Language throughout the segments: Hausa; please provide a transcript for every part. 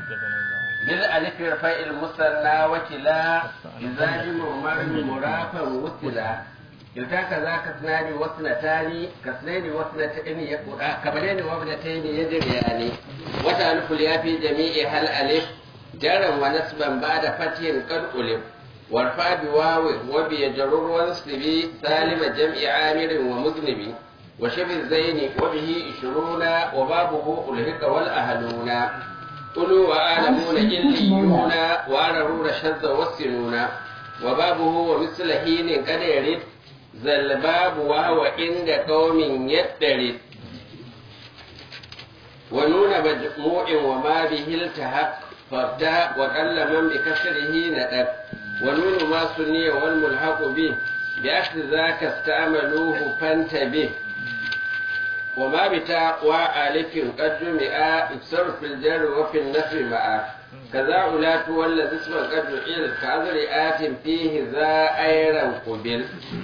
bil alif rafa'il musanna wa kila izaji mumarmi murafan wusila kilta kaza kasnani wasnatani kasnani wasnatani yaquda kabalani wa ibnatayni yajriyani wa ta'alfu ya fi jami'i hal alif jaran wa nasban ba'da fathin qad ulif warfa bi wawi wa bi jarur wa nasbi salima jam'i amirin wa muznibi wa shabi zaini wa bihi 20 wa babuhu ulhika wal ahluna قلوا وآلمون إليون وأرروا شذ والسنون وبابه ومثل حين قد يرد ذا الباب وهو عند قوم يدرد ونون مجموع وما به التحق فابتاء وقل من بكسره ندب ونون ما سني والملحق به بأخذ ذاك استعملوه فانتبه وما بتاء وألف قد جمع اكسر في الجر وفي النفي معا كذا أولات والذي اسم قد جعل كعذر آت فيه ذا أيرا قبل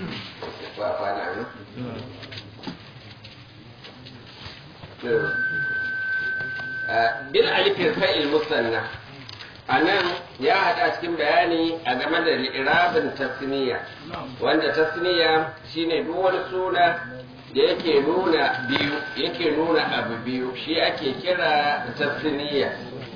bil alifin fa'il musanna a nan ya haɗa cikin bayani a game da irabin tasniya wanda tasniya shine duk wani suna da yake nuna biyu yake nuna abu biyu shi ake kira tasniya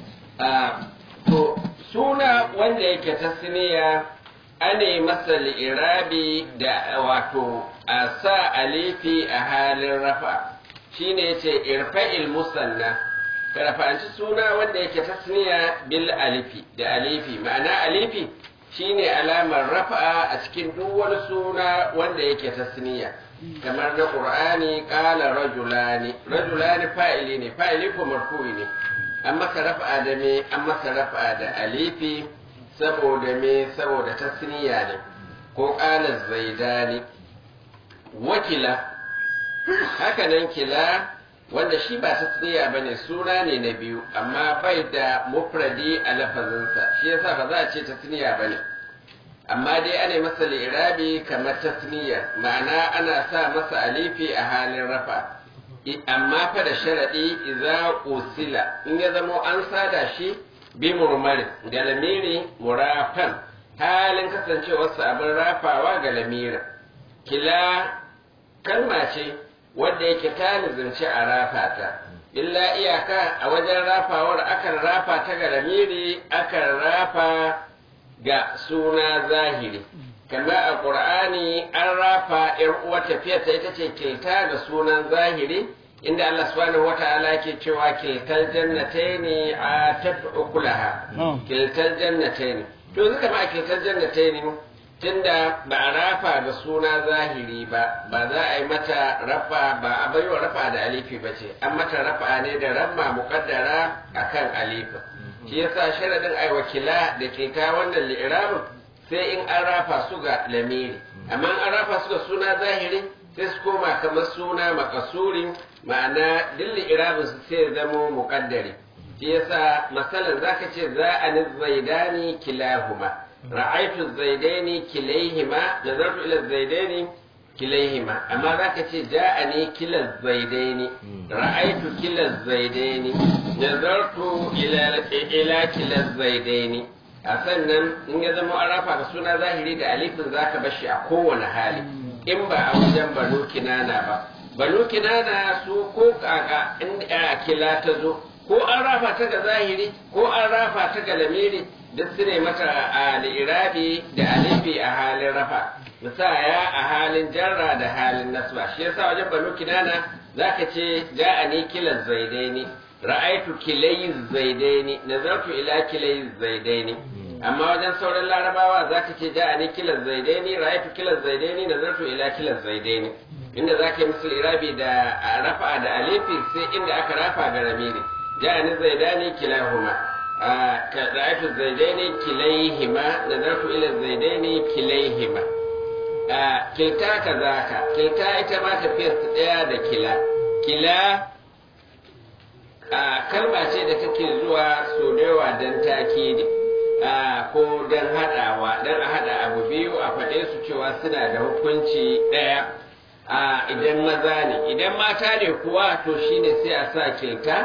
to suna wanda yake tasniya ane masa li'irabi da wato a sa alifi a halin rafa shine yace irfa'il musanna ka rafa'anci suna wanda yake tasniya bil alifi da alifi ma'ana alifi shine alamar rafa'a a cikin duk wani suna wanda yake tasniya kamar na qur'ani qala rajulani rajulani fa'ili ne fa'ili ko marfu'i ne an masa rafa'a da me an masa rafa'a da alifi saboda me saboda tasniya ne ko qala zaidani wakila haka nan kila wanda shi ba tasniya bane suna ne na biyu amma bai da mufradi a lafazinsa shi yasa ba za a ce tasniya bane amma dai ana masa lirabi kamar tasniya ma'ana ana sa masa alifi a halin rafa amma fa da sharadi idza usila in ya zama an sada shi bi murmari ga lamiri murafan halin kasancewarsa abin rafawa ga lamirin kila kalma ce wadda yake ta nizanci a rafa ta illa iyaka a wajen rafawar akan rafa ta ga lamiri akan rafa ga suna zahiri kamar a ƙur'ani an rafa ‘yar uwa tafiyarta ita ce kilta ga sunan zahiri inda Allah subhanahu wa ta'ala ke cewa kiltar jannatai ne a tafi ukulaha kiltar jannatai ne to zuka ma kiltar jannatai ne tunda ba a rafa da suna zahiri ba ba za a yi mata rafa ba a baiwa rafa da alifi ba ce an mata rafa ne da ramma muƙaddara akan alifa shi yasa sharadin ai wakila da ke ka wannan li'irabin sai in an rafa su ga lamiri amma an rafa su ga suna zahiri sai su koma kamar suna makasuri ma'ana duk li'irabin su sai zamo muƙaddari shi yasa masalan zaka ce za a ni zaidani kilahuma ra'aitu zaidaini kilaihima nazartu ila zaidaini kilaihima amma zaka ce ja'ani kila zaidaini ra'aitu kila zaidaini nazartu ila ila kila zaidaini a sannan in ya zama an rafa ga suna zahiri da alifin zaka bashi a kowane hali in ba a wajen banu kinana ba banu kinana su ko kaka in kila ta zo ko an rafa ta ga zahiri ko an rafa ta ga lamiri duk su ne mata a li'irabi da alifi a halin rafa misaya a halin jarra da halin nasba shi yasa wajen banu kinana zaka ce ja'ani kila zaidaini ra'aitu kilai zaidaini nazartu ila kilai zaidaini amma wajen sauran larabawa zaka ce ja'ani kila zaidaini ra'aitu kila zaidaini nazartu ila kila zaidaini inda zaka yi musu irabi da rafa da alifi sai inda aka rafa ga ramiri ja'ani zaidani kilahuma رأيت الزيدين كليهما نظرت إلى الزيدين كليهما كلتا كذاك كلتا إتما تفير تديا دا كلا كلا kalma ce da take zuwa so da yawa don takidi ko don haɗawa don a haɗa abu biyu a faɗe su cewa suna da hukunci ɗaya idan maza ne idan mata ne kuwa to shine sai a sa kilta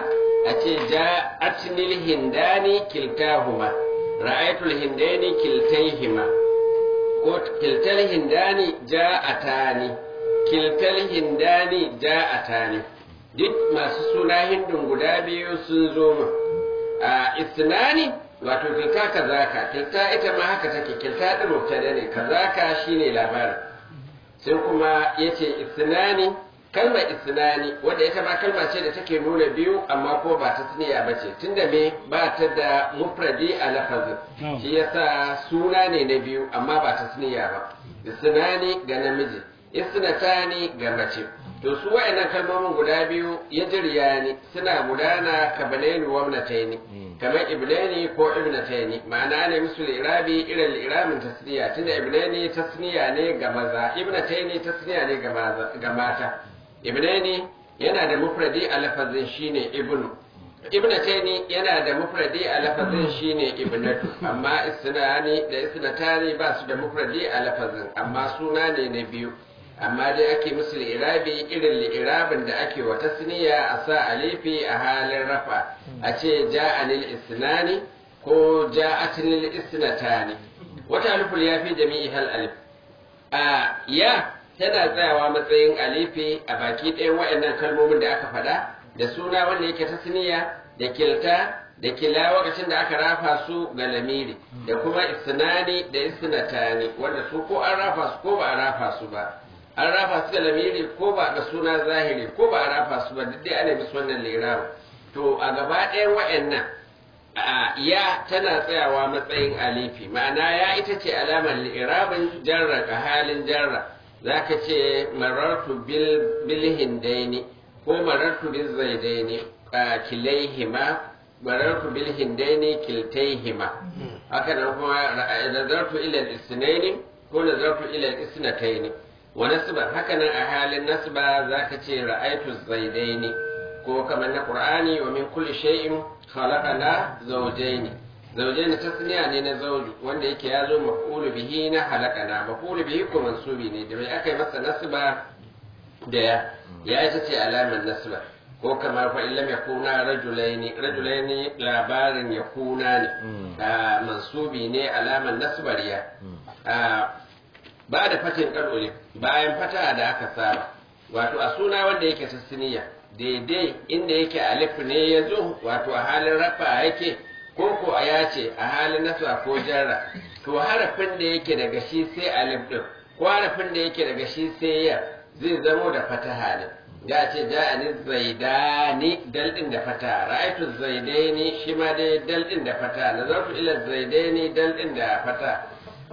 a ce ja'atnil hindani kiltahuma ra'aytul hindani kiltaihima ko kiltal hindani ja'atani kiltal hindani ja'atani duk masu suna hindun guda biyu sun zo mu a istinani wato kilta kazaka kilta ita ma haka take kilta din mubtada ne kazaka shine labarin sai kuma yace istinani kalmar istinani wanda ita ma kalma ce da take nuna biyu amma ko ba ta tsiniya ba ce tunda me ba ta da mufradi a lafazin shi yasa suna ne na biyu amma ba ta tsiniya ba istinani ga namiji istinatani ga mace to su wa'annan kalmomin guda biyu ya ne suna gudana ka balaini wa ibnataini kamar ibnani ko ibnataini ma'ana ne musu irabi irin iramin tasniya tunda ibnani tasniya ne ga maza ibnataini tasniya ne ga mata ibnani yana da mufradi a lafazin shine ibnu ibnataini yana da mufradi a lafazin shine ibnatu amma isnani da isnatani ba su da mufradi a lafazin amma suna ne na biyu amma dai ake musu irabi irin li'irabin da ake wa tasniya a sa alifi a halin rafa a ce ja'anil isnani ko ja'atinil isnatani wata aliful ya fi jami'i hal alif a ya tana tsayawa matsayin alifi a baki ɗayan waɗannan kalmomin da aka faɗa da suna wanda yake tasniya da kilta da kila lokacin da aka rafa su ga lamiri da kuma isnani da isnatani wanda su ko an rafa su ko ba a rafa su ba an rafa su da lamiri ko ba da suna zahiri ko ba a rafa su ba duk dai ana musu wannan lirawa to a gaba ɗayan wa'annan ya tana tsayawa matsayin alifi ma'ana ya ita ce alamar lirabin jarra ka halin jarra za ka ce marartu bil hindaini ko marartu bil zaidaini kilaihima marartu bil hindaini kiltaihima haka nan kuma nazartu ila al-isnaini ko nazartu ila al-isnataini wa nasba haka nan a halin nasba zaka ce ra'aytu zaidaini ko kamar na qur'ani wa min kulli shay'in khalaqana zawjaini zawjaini tasniya ne na zawju wanda yake ya zo maf'ulu bihi na halaqana maf'ulu bihi ko mansubi ne da bai aka yi masa nasba da ya ya ita ce alamar nasba ko kamar fa illam yakuna rajulaini rajulaini labarin yakuna ne mansubi ne alamar nasbariya ba da fatin ƙarƙure bayan fata da aka saba wato a suna wanda yake sassiniya daidai inda yake alif ne ya zo wato a halin rafa yake ko ko a ya ce a halin nasa ko jarra to harafin da yake daga shi sai alif din ko harafin da yake daga shi sai ya zai zamo da fataha ne ga ce ja'ani zaidani dal din da fata ra'aytu zaidaini shi ma dai dal din da fata nazartu ila zaidaini dal din da fata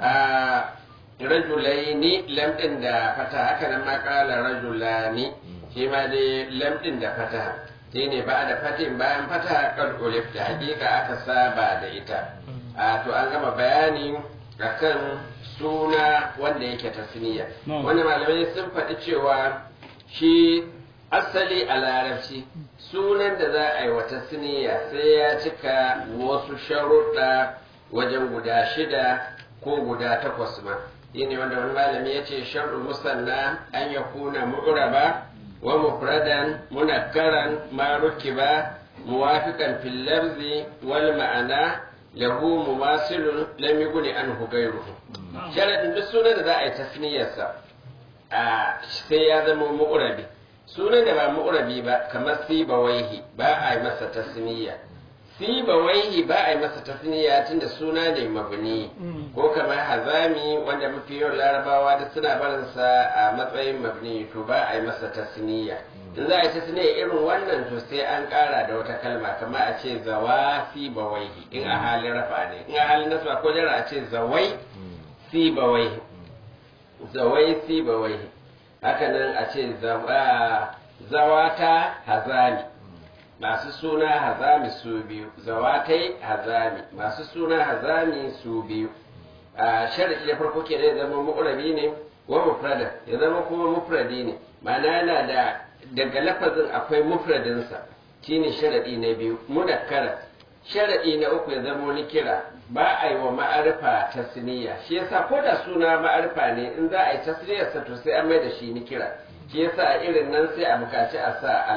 rajulaini lam din da fata haka nan ma kala rajulani shi ma dai lam din da fata shi ne ba da fatin bayan fata kan ulif da hakika aka saba da ita a to an gama bayani akan suna wanda yake tasniya wanda malamai sun faɗi cewa shi asali a larabci sunan da za a yi wa tasniya sai ya cika wasu sharuɗa wajen guda shida ko guda takwas ma shine wanda wani malami ya ce shar'u musanna an ya kuna mu'raba wa mufradan munakkaran ma rukiba muwafiqan fil lafzi wal ma'ana lahu mumasilun lam yughni anhu ghayruhu sharadin duk sunan da za a yi tasniyarsa a sai ya zama mu'rabi sunan da ba mu'rabi ba kamar sibawaihi ba a yi masa tasniya sibawaihi ba a yi masa tasniya tunda suna ne mabni ko kamar hazami wanda mafi yawan larabawa da suna barinsa a matsayin mabni to ba a yi masa tasniya in za a yi tasniya irin wannan to sai an kara da wata kalma kamar a ce zawa sibawaihi in a halin rafa ne in a halin nasba ko jara a ce zawai sibawaihi zawai sibawaihi haka nan a ce zawata hazami masu suna hazami su biyu zawatai hazami masu suna hazami su biyu a sharadi da farko ke ya zama mu'rabi ne wa mufrada ya zama kuma mufradi ne ma'ana yana da daga lafazin akwai mufradinsa shine sharadi na biyu mudakkara sharadi na uku ya zama wani kira ba a yi wa ma'arifa tasniya shi yasa ko da suna ma'arifa ne in za a yi tasniyarsa to sai an mai da shi ni kira shi yasa a irin nan sai a bukaci a sa al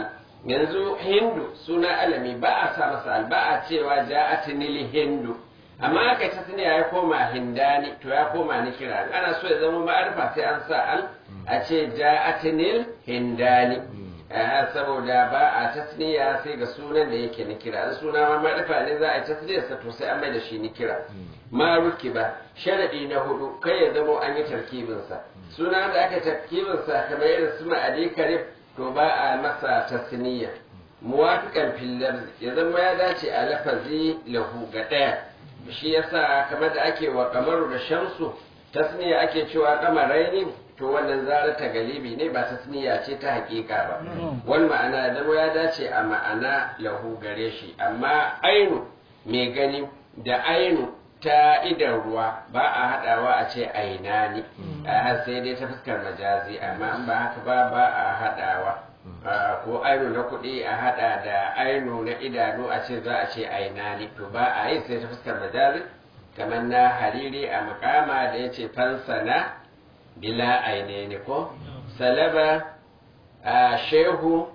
yanzu hindu suna alami ba a sa masa al ba a cewa ja'atinil hindu amma aka ta sani ya koma hindani to ya koma ni kira ana so ya zama ma'arifa sai an sa al a ce ja'atinil hindani saboda ba a tasniya sai ga sunan da yake ni kira suna ma ma'arifa ne za a yi tasniyarsa to sai an mai da shi ni kira ma ruki ba sharadi na hudu kai ya zama an yi tarkibinsa suna da aka tarkibinsa kamar irin su ma'adi karib to ba a masa tasniya muwafiqan fil ya zama ya dace a lafazi lahu ga daya shi yasa kamar da ake wa kamaru da shamsu tasniya ake cewa kamaraini to wannan zara ta galibi ne ba tasniya ce ta hakika ba wal ma'ana da ya dace a ma'ana lahu gare shi amma ainu mai gani da ainu ta idan ruwa ba a haɗawa a ce aina ne sai dai ta fuskar majazi amma an ba haka ba ba a haɗawa ko ainu na kuɗi a haɗa da ainu na idanu a ce za a ce aina ne to ba a yi sai ta fuskar majazi kamar na hariri a makama da ya ce fansana bila aine ne ko salaba shehu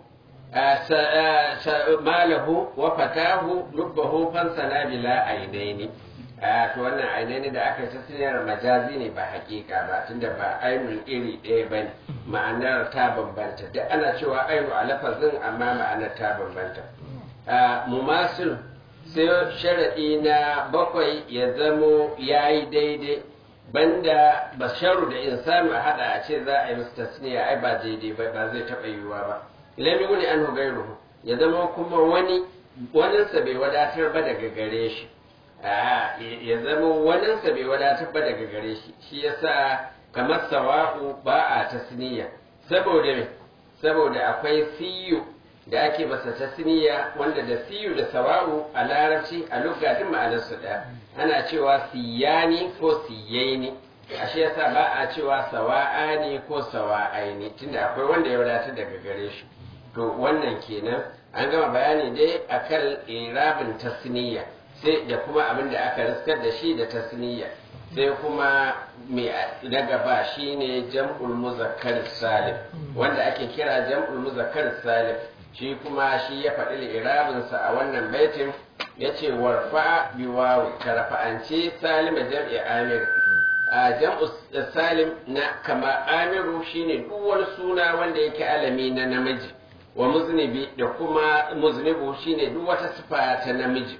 malahu wa fatahu lubbahu fansana bila ainaini to wannan ainaini da aka tasiriyar majazi ne ba hakika ba tunda ba ainun iri ɗaya ba ne ma'anar ta bambanta duk ana cewa ainu a lafazin amma ma'anar ta bambanta mumasil sai sharaɗi na bakwai ya zamo ya yi daidai banda basharu da insanu a hada a ce za a yi musu tasniya ai ba daidai ba ba zai taɓa yiwuwa ba ilami wani an gairuhu ya zama kuma wani waninsa bai wadatar ba daga gare shi ya zama waninsa bai wadatar ba daga gare shi shi yasa kamar sawa'u ba a tasniya saboda me saboda akwai siyu da ake masa tasniya wanda da siyu da sawa'u a larabci a lugatin ma'anarsu ɗaya ana cewa siyani ko siyaini ashe yasa ba a cewa sawa'ani ko sawa'aini tunda akwai wanda ya wadatar daga gare shi to wannan kenan an gama bayani dai akan irabin tasniya sai da kuma abin da aka riskar da shi da tasniya sai kuma mai daga ba shine jam'ul muzakkar salim wanda ake kira jam'ul muzakkar salim shi kuma shi ya faɗi irabinsa a wannan baitin ya ce warfa biwawi ka rafa'ance salim da jam'i amir a jam'u salim na kama amiru shine duk wani suna wanda yake alami na namiji wa muznibi da kuma muznibu shine duk wata sifa ta namiji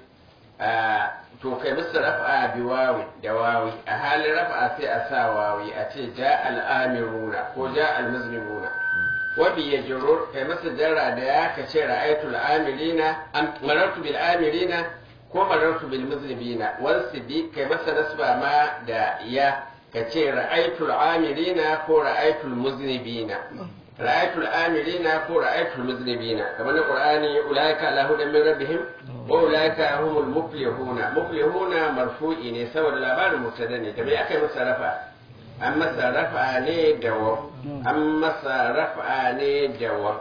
to kai musu rafa biwawi da wawi a halin rafa sai a sa wawi a ce ja al'amiruna ko ja al-muznibuna wabi ya jiro kai masa jarra da ya ka ce ra'aytul amirina marartu bil amirina ko marartu bil muznibina wansu bi kai masa nasba ma da ya ka ce ra'aytul amirina ko ra'aytul muznibina ra'aytul amirina ko ra'aytul muznibina kamar na qur'ani ulaika ala hudan min rabbihim wa ulaika humul muflihuna muflihuna marfu'i ne saboda labarin mubtada ne da me aka yi masa rafa an masa rafa ne da wa an masa rafa ne da wa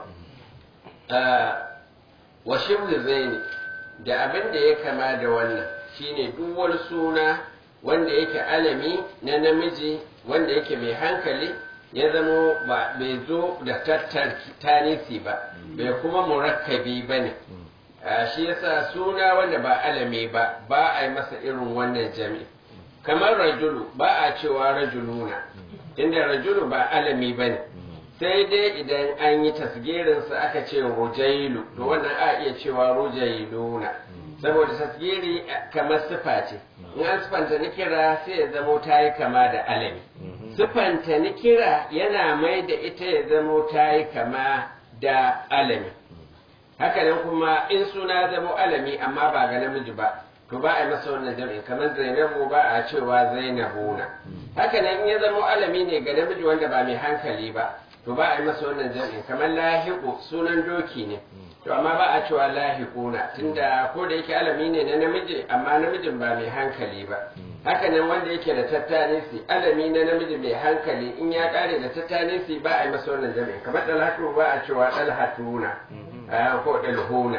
wa shibli zaini da abin da ya kama da wannan shine duk wani suna wanda yake alami na namiji wanda yake mai hankali ya zamo ba bai zo da tattar tanisi ba bai kuma murakkabi ba ne shi yasa suna wanda ba alami ba ba a yi masa irin wannan jami'i kamar rajulu ba a cewa rajuluna inda rajulu ba alami ba ne sai dai idan an yi tasgirinsa aka ce rujailu to wannan a iya cewa rujailuna saboda tasgiri kamar sifa ce in an sifanta nikira sai ya zamo ta yi kama da alami sifanta nikira yana mai da ita ya zamo ta yi kama da alami hakanan kuma in suna zamo alami amma ba ga namiji ba to ba a yi masa wannan jam'in kamar zainabu ba a cewa zainabuna haka nan in ya zama alami ne ga namiji wanda ba mai hankali ba to ba a yi masa wannan jam'in kamar lahiqu sunan doki ne to amma ba a cewa lahiquna tunda ko da yake alami ne na namiji amma namijin ba mai hankali ba haka nan wanda yake da tattanisi alami na namiji mai hankali in ya kare da tattanisi ba a yi masa wannan jam'in kamar dalhatu ba a cewa dalhatuna ko dalhuna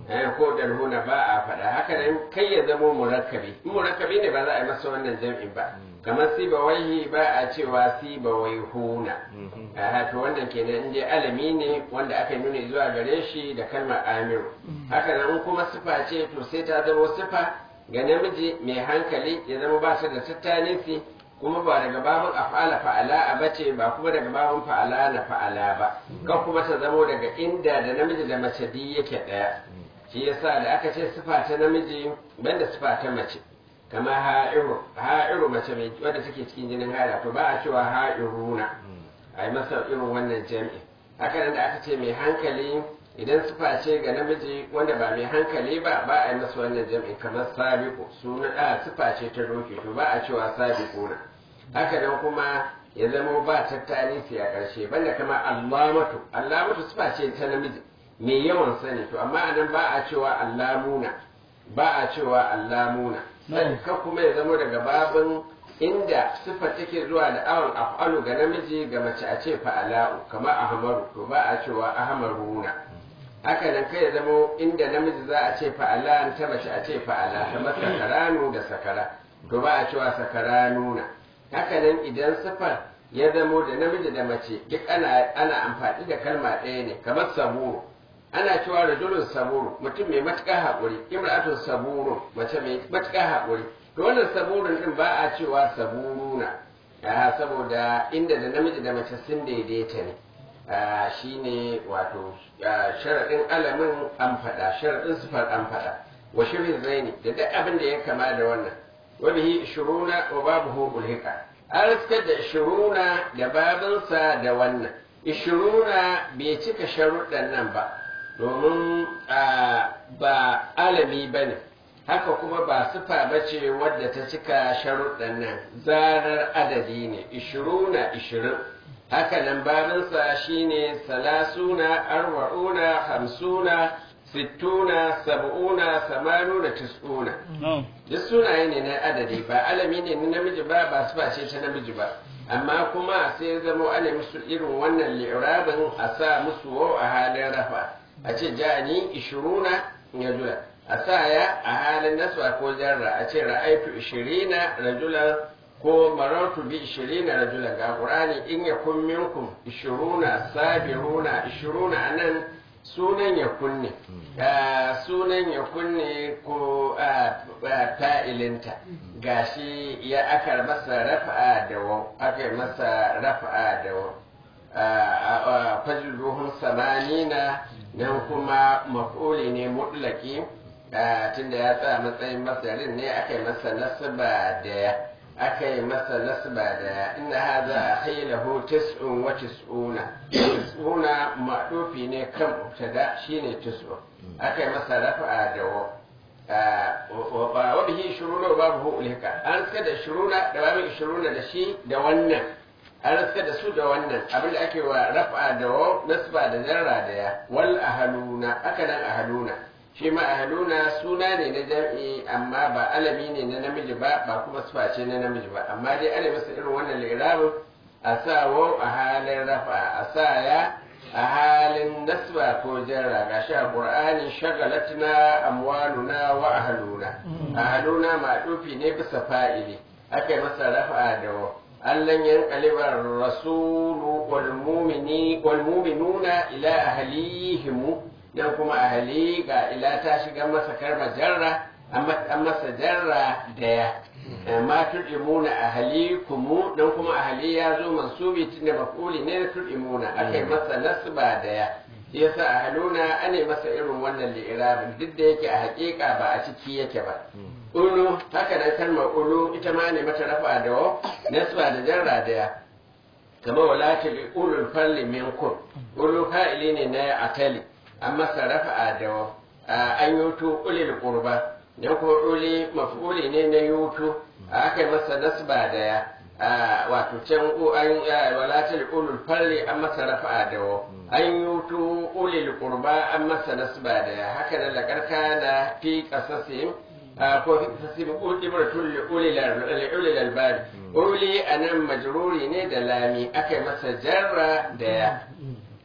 eh, ko dalhuna ba a faɗa haka nan kai ya zamo murakkabi in murakkabi ne ba za a yi masa wannan jam'in ba kamar sibawaihi ba a cewa sibawaihuna a to wannan kenan in dai alami ne wanda aka yi nuni zuwa gare shi da kalmar amiru haka nan in kuma sifa ce to sai ta zama sifa ga namiji mai hankali ya zama ba su da tattanisi kuma ba daga babin af'ala fa'ala a bace ba kuma daga babin fa'ala na fa'ala ba ka kuma ta zamo daga inda da namiji da mace di yake daya shi yasa da aka ce sifa ta namiji banda sifa ta mace kama ha'iru ha'iru mace mai wadda take cikin jinin haila to ba a cewa ha'iruna a yi masa irin wannan jami'i haka nan da aka ce mai hankali idan sifa ce ga namiji wanda ba mai hankali ba ba a yi masa wannan jami'i kamar sabiqu suna a sifa ce ta doki to ba a cewa sabiquna haka nan kuma ya zama ba tattali a ƙarshe banda kama allamatu allamatu sifa ce ta namiji mai yawan sani to amma anan ba a cewa allamuna ba a cewa allamuna sai ka kuma ya zama daga babin inda sifa take zuwa da awon af'alu ga namiji ga mace a ce fa'ala'u kamar ahmaru to ba a cewa ahmaruna haka nan kai ya zama inda namiji za a ce fa'ala ta mace a ce fa'ala kamar sakaranu da sakara to ba a cewa sakaranuna haka nan idan sifar ya zamo da namiji da mace duk ana ana amfani da kalma ɗaya ne kamar saburu ana cewa rajulun saburu mutum mai matuƙar haƙuri imra'atun saburu mace mai matuƙar haƙuri to wannan saburun din ba a cewa saburuna ah, saboda inda da namiji da mace sun daidaita ne ah, shine wato ah, sharaɗin alamin an faɗa sharaɗin sifar an faɗa wa shirin zaini da duk abin da ya kama da wannan wa bihi ishiruna wa babuhu ulhika an riskar da ishiruna da babinsa da wannan ishiruna bai cika sharuɗan nan ba domin ba alami ba ne haka kuma ba sufa ba ce wadda ta cika sharuɗan nan zarar adadi ne ishiruna ishirin haka nan babinsa shine salasuna arba'una hamsuna sittuna sab'una samanuna tis'una duk sunaye ne na adadi ba alami ne na namiji ba ba sufa ce ta namiji ba amma kuma sai zama ana musu irin wannan li'irabin a sa musu wau a halin rafa a ce jani ishiruna ya jula a sa ya a halin naswa ko jarra a ce ra'aitu ishirina rajulan ko marartu bi ishirina rajulan ga qur'ani in yakun minkum ishiruna sabiruna ishiruna anan sunan ya kunne sunan ya kunne ko fa'ilinta gashi ya aka masa rafa'a da wa aka masa rafa'a da wa fajluhum samanina nan kuma maf'uli ne mutlaki tunda ya tsaya matsayin masarin ne aka yi masa nasaba da ya aka yi masa nasaba da inna hadha akhilahu tis'un wa tis'una tis'una ma'dufi ne kan mubtada shine tis'un aka yi masa rafa'a da wa wa bihi shuruna wa babu ulika an suka da shuruna da babu shuruna da shi da wannan an suka da su da wannan abin da ake wa rafa'a da wa nasba da jarra da ya wal ahaluna aka nan ahaluna shi ma ahaluna suna ne na jam'i amma ba alami ne na namiji ba ba kuma sifa ce na namiji ba amma dai ana masa irin wannan lirabin a sa wa a halin rafa a sa ya a halin nasba ko jarra ga sha qur'ani shagalatna amwaluna wa ahaluna ahaluna ma'dufi ne bisa fa'ili aka yi masa rafa da wa allan yanqalibar rasulu wal mu'mini wal mu'minuna ila ahlihim dan kuma ahali ga ila ta shiga masa karma jarra an masa jarra daya ma tud'imuna ahlikumu dan kuma ahali ya zo mansubi tunda maf'uli ne tud'imuna akai masa nasba daya shi yasa ahluna ane masa irin wannan li'irabin duk da yake a hakika ba a ciki yake ba ulu haka nan kalmar ulu ita ma ne mata rafa da wa nasba da jarra daya kama wala ta bi ulul falli minkum ulu fa'ili ne na atali an masa rafa'a da an yutu ulil qurba dan ko uli maf'uli ne na yutu aka yi masa nasba da ya wato can an wala ta ulul falli an masa rafa'a da an yutu ulil qurba an masa nasba da ya haka nan lakarka na fi qasasim ko fi qasasim ibratul ulil ulil albab uli anan majruri ne da lami aka yi masa jarra da ya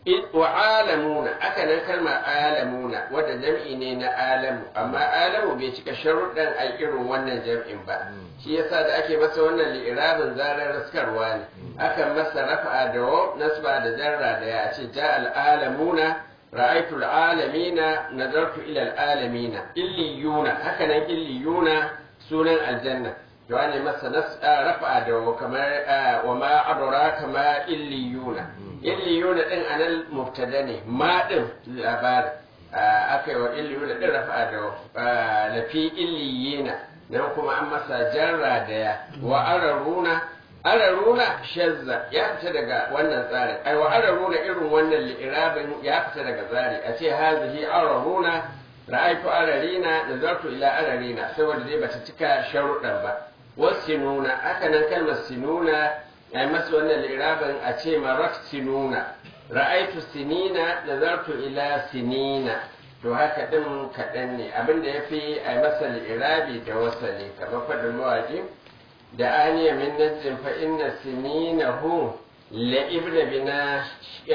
wa alamuna aka nan kalmar alamuna wadda jam'i ne na alamu amma alamu bai cika sharuɗan a irin wannan jam'in ba shi yasa da ake masa wannan li'irabin zarar raskarwa ne akan masa rafa'a da wa nasba da jarra da ya ce ja al'alamuna ra'aitu al'alamina nazartu ila al'alamina illiyuna haka nan illiyuna sunan aljanna to ne masa rafa'a da wa kamar wa ma adraka ma illiyuna illiyuna din anan mubtada ne ma din labarin aka yi wa illiyuna din rafa'a da lafi illiyina nan kuma an masa jarra da ya wa araruna araruna shazza ya fita daga wannan tsarin ai wa araruna irin wannan li'irabin ya fita daga tsari a ce hazihi araruna ra'aytu ararina nazartu ila ararina saboda dai bata cika sharuɗan ba wasinuna aka nan kalmar sinuna ai masa wannan li'irabin a ce marat sinuna ra'aytu sinina nazartu ila sinina to haka din kaɗan ne abinda ya fi a masa li'irabi da wasali kamar faɗin mawaƙi da aniya min najin fa inna sininahu la ibna bina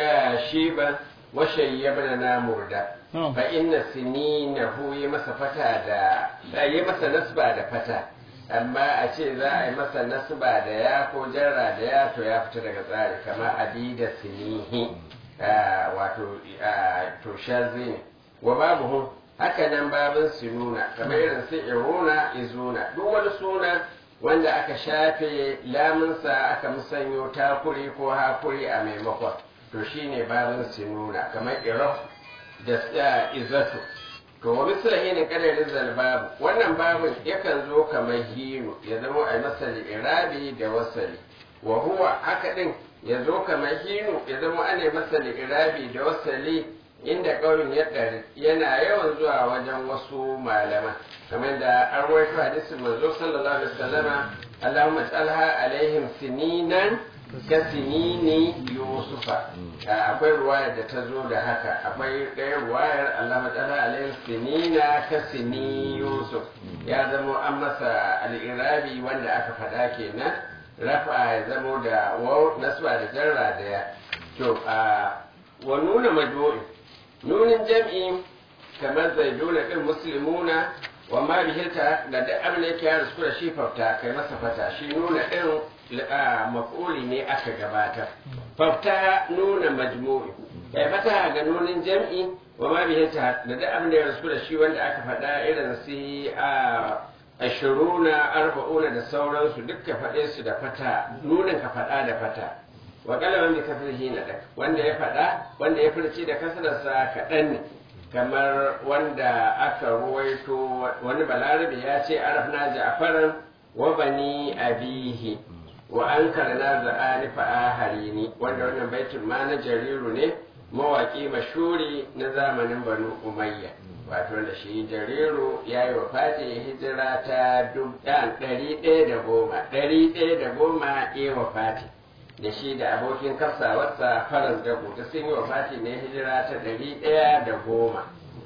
shiba wa shayyabna na murda fa inna sininahu yi masa fata da yi masa nasba da fata amma a ce za a yi masa nasba da ya ko jarra da ya to ya fita daga tsari kamar adida sinihi wato to shazi wa babu haka nan babin sinuna kamar irin su iruna izuna duk wani suna wanda aka shafe lamunsa aka musanyo takuri ko hakuri a maimakon to shine babin sinuna kamar iraf da izatu to wa misla hinin kadarin zalbabu wannan babin yakan zo kamar hinu ya zama a masali irabi da wasali wa huwa haka din ya zo kamar hinu ya zama ana masali irabi da wasali inda ƙaunin ya ɗari yana yawan zuwa wajen wasu malaman kamar da an rawaito hadisin manzo sallallahu alaihi wasallama Allahumma ij'alha alaihim sininan ka sinini yusufa akwai ruwayar da ta zo da haka akwai ɗaya ruwayar Allahumma ij'alha alaihim sinina ka sini yusuf ya zamo an masa al'irabi wanda aka faɗa kenan rafa ya zamo da waw nasba da jarra da ya to wa nuna majmu'i nunin jam'i kamar zaiduna din muslimuna wa ma bihilta da duk abin da yake ya risku da shi fafta kai masa fata shi nuna din maf'uli ne aka gabata fafta nuna majmu'i kai fata ga nunin jam'i wa ma bihilta da duk abin da ya risku da shi wanda aka faɗa irin su a ashiruna arba'una da sauransu duk ka faɗe su da fata nunin ka faɗa da fata wa kalaman bi kasrihi na dak wanda ya faɗa wanda ya furci da kasarsa kaɗan ne kamar wanda aka ruwaito wani balarabe ya ce arafna ja'faran wa bani abihi wa an karna za'ani fa aharini wanda wannan baitin ma na jariru ne mawaki mashuri na zamanin banu umayya wato da shi jariru ya yi wa fati hijira ta ɗari ɗaya da goma ɗari ɗaya da goma ya wa fati da shi da abokin kasawarsa faras da kuta sun yi wa fati ne hijira ta ɗari ɗaya da goma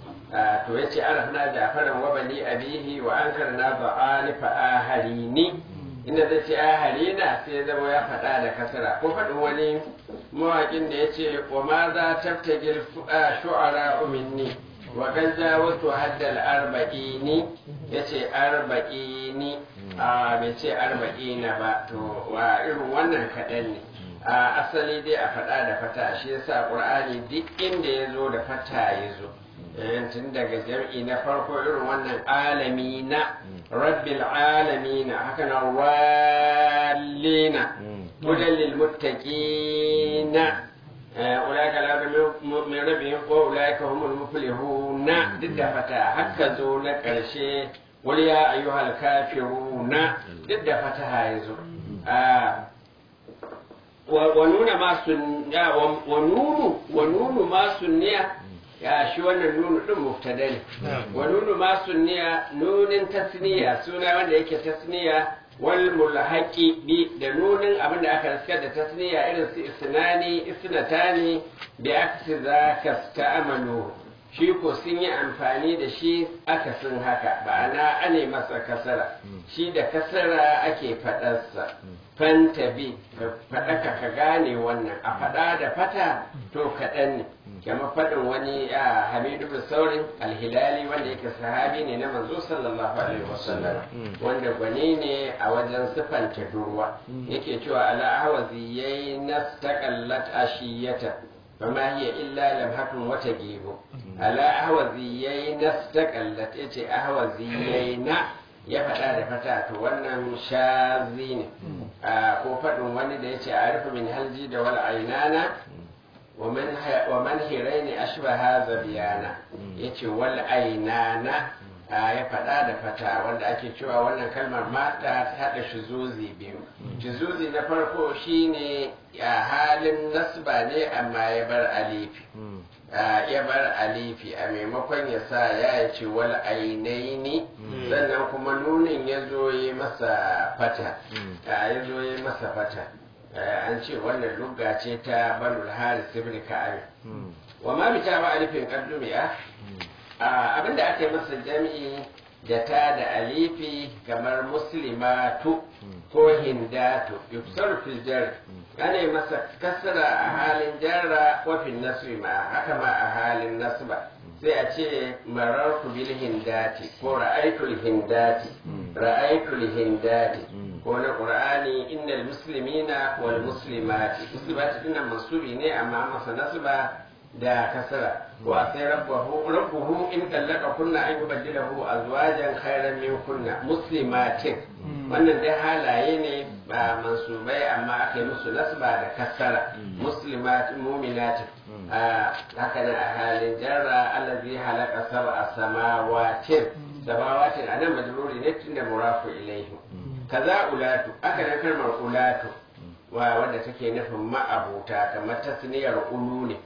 to ya ce arafna jafaran wa bani abihi wa an karna ba'ani fa aharini inda zai ce aharina sai ya zama ya faɗa da kasara ko faɗin wani mawaƙin da ya ce wa ma za taftagil shu'ara minni wa kan wasu haddal arba'ini ya ce arba'ini a bai ce arba'ina ba to wa irin wannan kaɗan ne a asali dai a faɗa da fata shi yasa ƙur'ani duk inda ya zo da fata ya zo tun daga jam'i na farko irin wannan alami na rabbil alamina haka na wallina hudan lil muttaqina أولئك لا من ربهم وأولئك هم المفلحون ضد فتاة هكا زونا كرشي قل يا أيها الكافرون ضد فتاة يزو ونون ما سن ونون ونون ما سنية ya shi wannan nunu din mubtada ne wa nunu ma sunniya nunin tasniya suna wanda yake tasniya wal mulhaqi bi da nunin abin da aka riskar da tasniya irin su isnani isnatani bi aksi zaka sta'amalu shi ko sun yi amfani da shi akasin haka ba'ana ane masa kasara shi da kasara ake faɗarsa fantabi ka faɗaka ka gane wannan a faɗa da fata to kaɗan ne kama faɗin wani a hamidu bin saurin alhilali wanda yake sahabi ne na manzo sallallahu alaihi wasallam wanda gwani ne a wajen sifanta durwa yake cewa ala ahwazi yayi nastaqallat ashiyata fama hiya illa lamhatun wata gebo ala ahwazi yayi nastaqallat yace ahwazi yayi na ya faɗa da fata to wannan shazi ne ko faɗin wani da yace arifu min halji da wal ainana ومن هيرين أشبه زبيانا yace wal ainana ya faɗa da fata wanda ake cewa wannan kalmar mata ta haɗa shizuzi biyu shizuzi na farko shine a halin nasba ne amma ya bar alifi ya bar alifi a maimakon ya sa ya ce wal ainaini sannan kuma nunin ya zo yi masa fata ya zo yi masa fata an ce wannan lugga ce ta banul haris ibn ka'ab wa ma bita ba alifin qaddumiya abinda aka yi masa jami'i da ta da alifi kamar muslimatu ko hindatu yufsar fil jar ana yi masa kasra a halin jarra wa fil nasbi ma haka ma a halin nasba sai a ce marartu bil hindati ko ra'aytul hindati ra'aytul hindati ko na qur'ani innal muslimina wal muslimati muslimati dinnan mansubi ne amma masa nasba da kasara wa sai rabbuhu rabbuhu in tallaka kunna an yubaddilahu azwajan khairan min kunna muslimatin wannan dai halaye ne ba mansubai amma aka yi musu nasba da kasara muslimatin mu'minatin haka nan a halin jarra allazi halaka sab'a samawatin samawatin anan majruri ne tunda murafu ilaihi kaza ulatu aka nan kalmar ulatu wa wanda take nufin ma'abuta kamar tasniyar ulu ne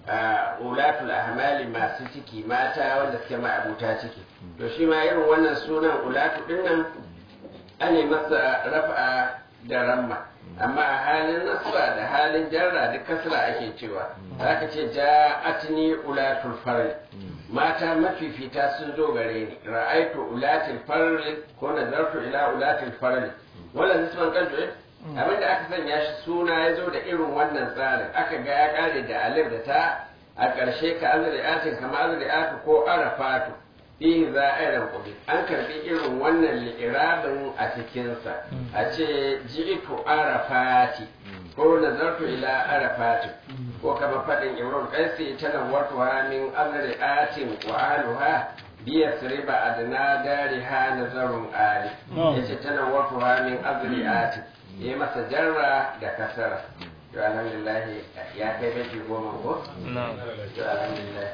ulatul ahmali masu ciki mata wanda suke ma'abuta ciki to shi ma irin wannan sunan ulatu din nan ane masa rafa da ramma amma a halin nasra da halin jarra duk kasra ake cewa zaka ce ja'atni ulatul farli mata mafifita sun zo gare ni ra'aitu ulatul farli ko nazartu ila ulatul farli wala nisban kalbi abinda aka sanya shi suna ya zo da irin wannan tsarin aka ga ya kare da alif da ta a ƙarshe ka azri'atin kama azri'atu ko arafatu fihi za a yi kuɗi an karɓi irin wannan li'irabin a cikinsa a ce ji'itu arafati ko nazartu ila arafati ko kama faɗin imrul qaisi tanawwatuha min azri'atin wa ahluha biyasriba adna dariha nazarun ali yace tanawwatuha min azri'atin yi masa jarra da kasara to alhamdulillah ya kai baiti goma ko to alhamdulillah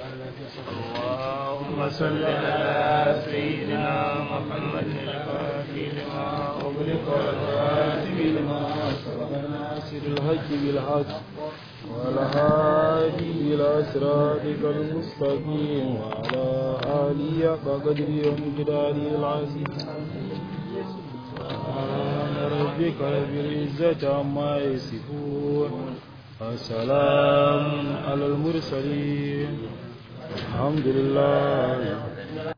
اللهم صل على سيدنا محمد الفاتح لما أغلق والخاتم لما سبق ناصر الحق بالحق والهادي إلى صراطك المستقيم وعلى آله قدر ومقداره العظيم سبحان ربك رب العزة عما يصفون وسلام على المرسلين الحمد لله